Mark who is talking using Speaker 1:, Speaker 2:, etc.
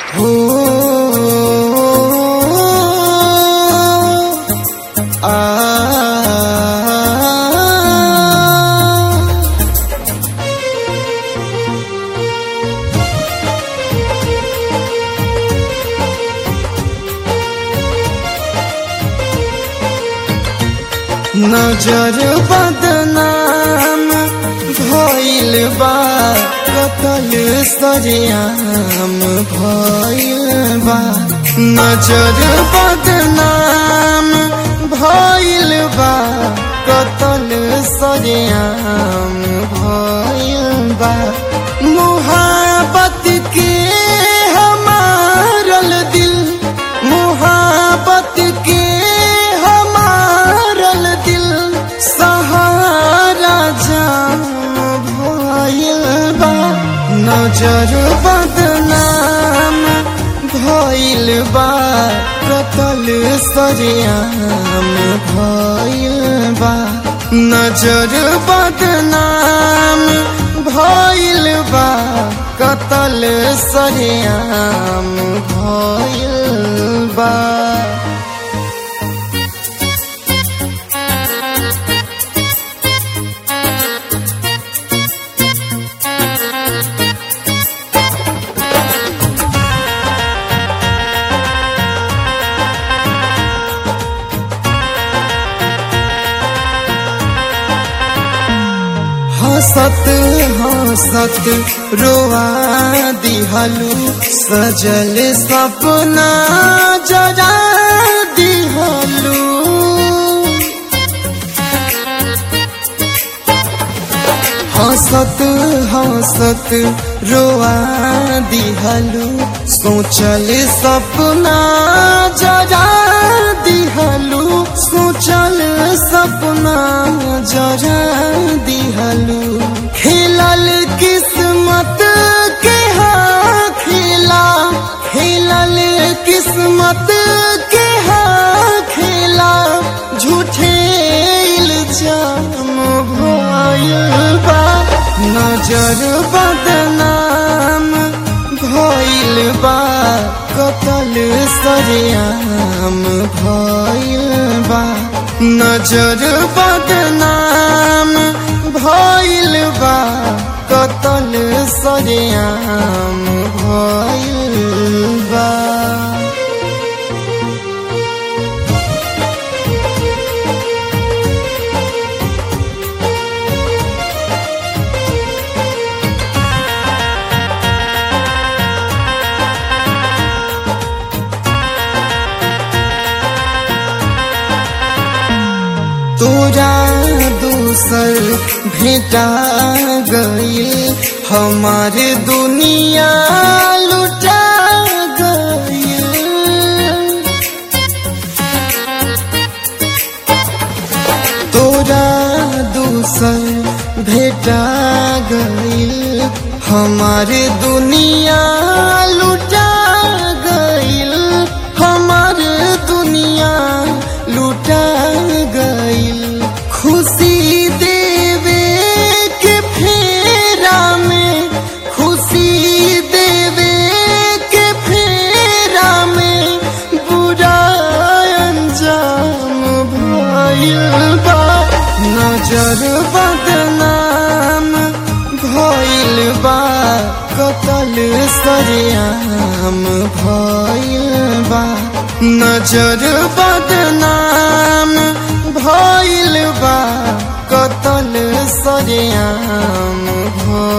Speaker 1: हो आ नजर बदनाम भइल बा कतल सरियाम भइल बा नजर बदनाम भइल बा कतल सरियाम भइल बा मुहाबत के हमारल दिल मुहाबत के हमारल दिल सहारा जाम भइल बा नजर बदनाम भइल बा कतल सरियाम भइल बा नजर बदनाम भइल बा कतल सरियाम भइल बा हंसत हंसत रोआ दिहलू सजल सपना जरा दिहलू हंसत हंसत रोआ दिहलू सोचल सपना जरा दिहलू सोचल सपना जरा दिहलू खेलल किस्मत के हाँ खेला खेलल किस्मत के हाँ खेला झूठे इल्जाम भइल बा नजर बदनाम भइल बा कतल सरियाम भइल बा नजर बदनाम भइल बा कतल सरियाम भइल बा तोरा दूसर भेटा गईल हमारे दुनिया लुटा गईल तोरा दूसर भेटा गईल हमारे दुनिया लुटा गईल हमारे दुनिया लुटा गईल खुशी देवे के फेरा में खुशी देवे के फेरा में बुरा अंजाम भइल बा नजर बदनाम भइल बा कतल सरियाम भइल बा नजर बदनाम भइल बा कतल सरियाम भइल